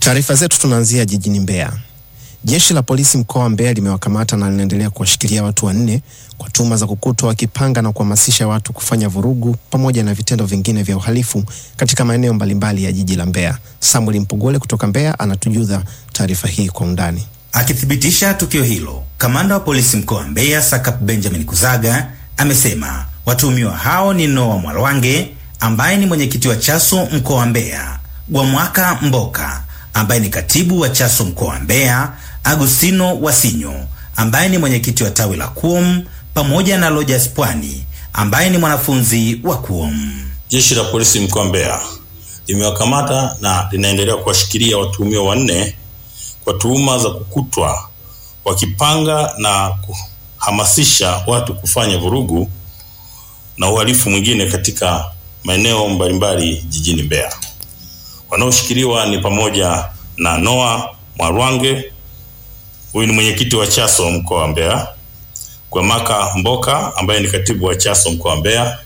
Taarifa zetu tunaanzia jijini Mbeya. Jeshi la polisi mkoa wa Mbeya limewakamata na linaendelea kuwashikilia watu wanne kwa tuhuma za kukutwa wakipanga na kuhamasisha watu kufanya vurugu pamoja na vitendo vingine vya uhalifu katika maeneo mbalimbali ya jiji la Mbeya. Samuel Mpogole kutoka Mbeya anatujuza taarifa hii kwa undani. Akithibitisha tukio hilo, kamanda wa polisi mkoa wa Mbeya Sakap Benjamin Kuzaga amesema watuhumiwa hao ni Noah Mwalwange ambaye ni mwenyekiti wa Chaso mkoa wa Mbeya, Gwamwaka Mboka ambaye ni katibu wa Chaso mkoa wa Mbeya, Agustino Wasinyo ambaye ni mwenyekiti wa tawi la KUOM pamoja na Lojas Pwani ambaye ni mwanafunzi wa KUOM. Jeshi la polisi mkoa wa Mbeya limewakamata na linaendelea kuwashikilia watuhumiwa wanne kwa tuhuma za kukutwa wakipanga na kuhamasisha watu kufanya vurugu na uhalifu mwingine katika maeneo mbalimbali jijini Mbeya. Wanaoshikiliwa ni pamoja na Noah Mwarwange, huyu ni mwenyekiti wa Chaso mkoa wa Mbeya, Gwamaka Mboka ambaye ni katibu wa Chaso mkoa wa Mbeya,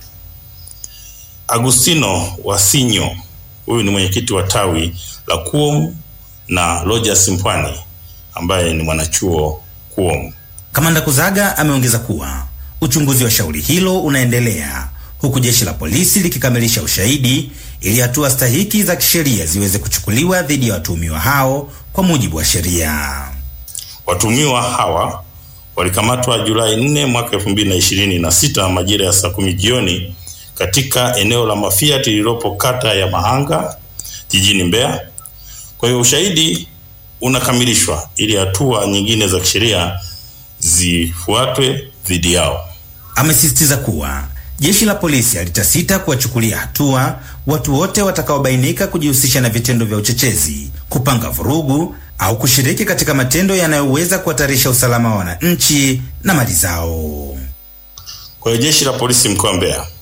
Agustino Wasinyo, huyu ni mwenyekiti wa tawi la KUOM na Lojas Mpwani ambaye ni mwanachuo KUOM. Kamanda Kuzaga ameongeza kuwa uchunguzi wa shauri hilo unaendelea huku jeshi la polisi likikamilisha ushahidi ili hatua stahiki za kisheria ziweze kuchukuliwa dhidi ya watuhumiwa hao kwa mujibu wa sheria. Watuhumiwa hawa walikamatwa Julai 4 mwaka 2026 majira ya saa kumi jioni katika eneo la Mafiati lililopo kata ya Mahanga jijini Mbeya. Kwa hiyo ushahidi unakamilishwa ili hatua nyingine za kisheria zifuatwe dhidi yao. Amesisitiza kuwa jeshi la polisi halitasita kuwachukulia hatua watu wote watakaobainika kujihusisha na vitendo vya uchochezi, kupanga vurugu au kushiriki katika matendo yanayoweza kuhatarisha usalama wa wananchi na mali zao. Kwa hiyo jeshi la polisi mkoa wa Mbeya